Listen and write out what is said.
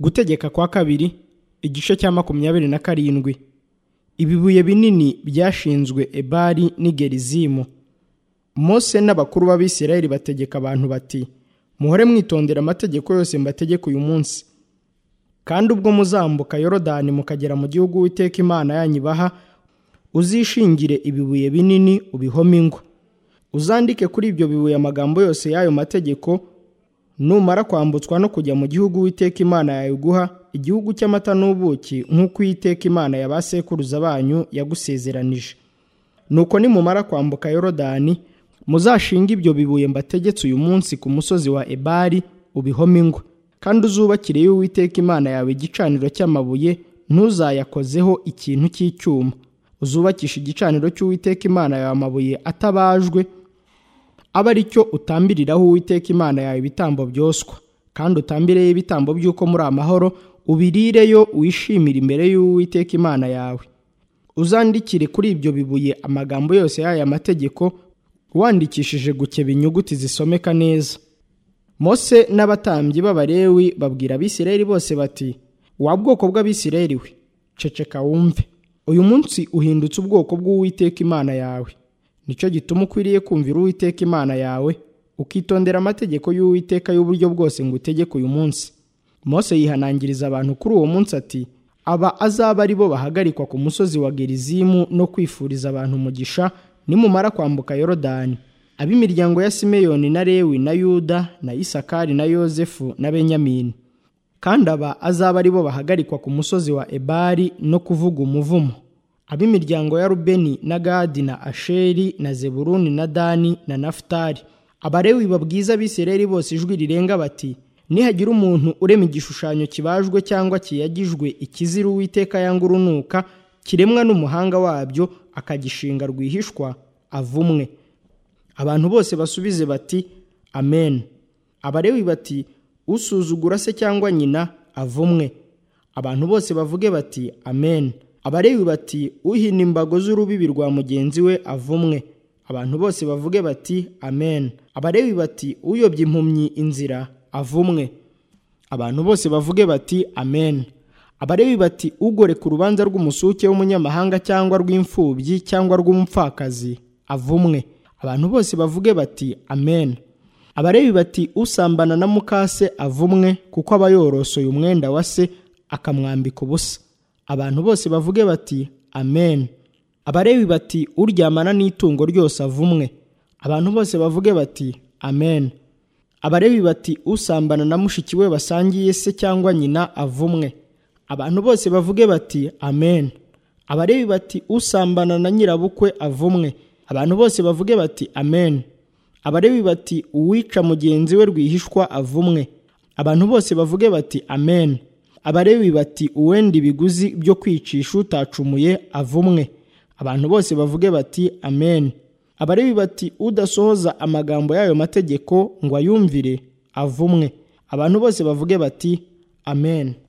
gutegeka kwa kabiri igice cya makumyabiri na karindwi ibibuye binini byashinzwe ebali n'i gerizimu mose n'abakuru b'abisirayeli bategeka abantu bati muhore mwitondera amategeko yose mbategeka uyu munsi kandi ubwo muzambuka yorodani mukagera mu gihugu witeka imana yanyu ibaha uzishingire ibibuye binini ubihome ingwa uzandike kuri ibyo bibuye amagambo yose y'ayo mategeko numara kwambutswa no kujya mu gihugu witeka imana yawe iguha igihugu cy'amata n'ubuki nk'uko uwiteka imana ya ba sekuruza banyu yagusezeranije nuko nimumara kwambuka yorodani muzashinga ibyo bibuye mbategetse uyu munsi ku musozi wa ebali ubihome ingwa kandi uzubakire uwiteka imana yawe igicaniro cy'amabuye ntuzayakozeho ikintu cy'icyuma uzubakisha igicaniro cy'uwiteka imana yawe amabuye atabajwe abe ari cyo utambiriraho uwiteka imana yawe ibitambo byoswa kandi utambireyo ibitambo by'uko muri amahoro ubirireyo wishimire imbere y'uwiteka imana yawe uzandikire kuri ibyo bibuye amagambo yose y'aya mategeko wandikishije gukeba inyuguti zisomeka neza mose n'abatambyi b'abarewi babwira abisirayeli bose bati wa bwoko bw'abisirayeli we ceceka wumve uyu munsi uhindutse ubwoko bw'uwiteka imana yawe nicyo gituma ukwiriye kumvira uwiteka imana yawe ukitondera amategeko y'uwiteka y'uburyo bwose ngo utegeke uyu munsi mose yihanangiriza abantu kuri uwo munsi ati aba azaba ari bo bahagarikwa ku musozi wa gerizimu no kwifuriza abantu umugisha nimumara kwambuka yorodani ab'imiryango ya simeyoni na lewi na yuda na isakari na yozefu na benyamini kandi aba azaba ari bo bahagarikwa ku musozi wa ebali no kuvuga umuvumo ab'imiryango ya rubeni na gadi na asheri na zeburuni na dani na nafutali abarewi babwiza abisirayeli bose ijwi rirenga bati nihagira umuntu urema igishushanyo kibajwe cyangwa kiyagijwe ikizira uwiteka yanga urunuka kiremwa n'umuhanga wabyo akagishinga rwihishwa avumwe abantu bose basubize bati amen abarewi bati usuzugura se cyangwa nyina avumwe abantu bose bavuge bati amen abarewi bati uhina imbago z'urubibi rwa mugenzi we avumwe abantu bose bavuge bati amen abarewi bati uyobye impumyi inzira avumwe abantu bose bavuge bati amen abarewi bati ugoreka urubanza rw'umusuke w'umunyamahanga cyangwa rw'imfubyi cyangwa rw'umupfakazi avumwe abantu bose bavuge bati amen abarebi bati usambana na mukase avumwe kuko aba yorosoye umwenda wa se akamwambika ubusa abantu bose bavuge bati amen abarebi bati uryamana n'itungo ryose avumwe abantu bose bavuge bati amen abarebi bati usambana na mushiki we basangiye se cyangwa nyina avumwe abantu bose bavuge bati amen abarebi bati usambana na nyirabukwe avumwe abantu bose bavuge bati amen abarebi bati uwica mugenzi we rwihishwa avumwe abantu bose bavuge bati amen abarebi bati uwenda ibiguzi byo kwicisha utacumuye avumwe abantu bose bavuge bati amen abarebi bati udasohoza amagambo y'ayo mategeko ngo ayumvire avumwe abantu bose bavuge bati amen